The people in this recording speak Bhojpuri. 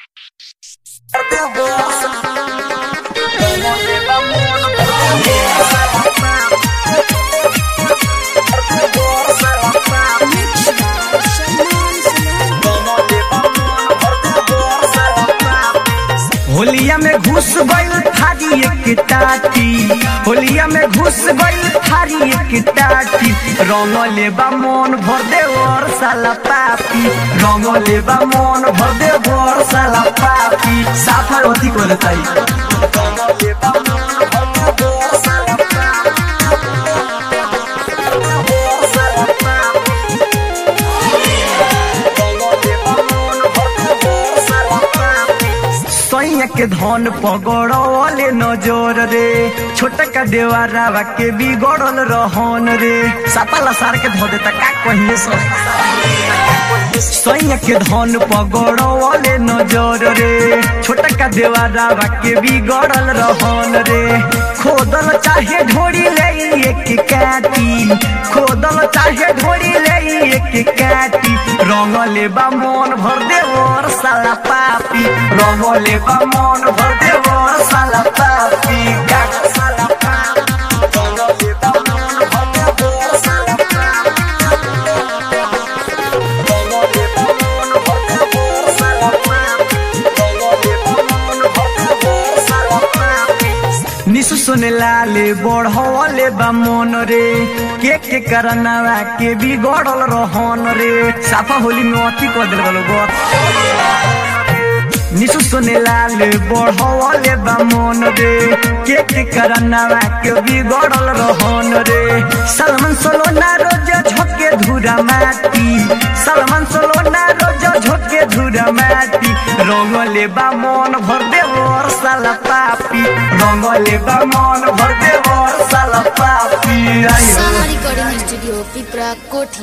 होलिया में घुस गइल थारी एक टाटी होलिया में घुस गइल थारी एक टाटी रंग लेबा मन भर दे और साला पापी रंग लेबा मन भर दे और साला पापी साफा अथी करे ताई रंग लेबा मन भर दे और साला सैया के धन पगड़ले नजर रे छोटा का देवारावा के बिगड़ल रहन रे सापाला सार के धो देता का कहिए सो सैया के धन पगड़ले नजर रे छोटा का देवारावा के बिगड़ल रहन रे खोदल चाहे ढोरी ले एक काटी खोदल चाहे ढोरी ले एक काटी रंग लेबा मन भर दे और साला पापी रंग लेबा मन भर दे और साला पापी गाग साला पापी रंग लेबा मन भर दे और साला पापी रंग लेबा मन भर दे और साला पापी रंग लेबा मन भर दे और साला पापी निसु सुने लाले बढ़ले बा मन रे के के करनावा के बिगड़ल रहन रे साफा होली में अथी कर दिल गलो गो निसु सुने लाले बढ़ले बा मन रे के के करनावा के बिगड़ल रहन रे सलमान सोलो ना रोज झोके धुरा माटी सलमान सोलो ना रोज झोके धुरा माटी रंग लेबा मन भर दे और साला पापी रंग लेबा मन भर दे और साला पापी आयो साहा रिकॉर्डिंग स्टूडियो पिपरा कोठी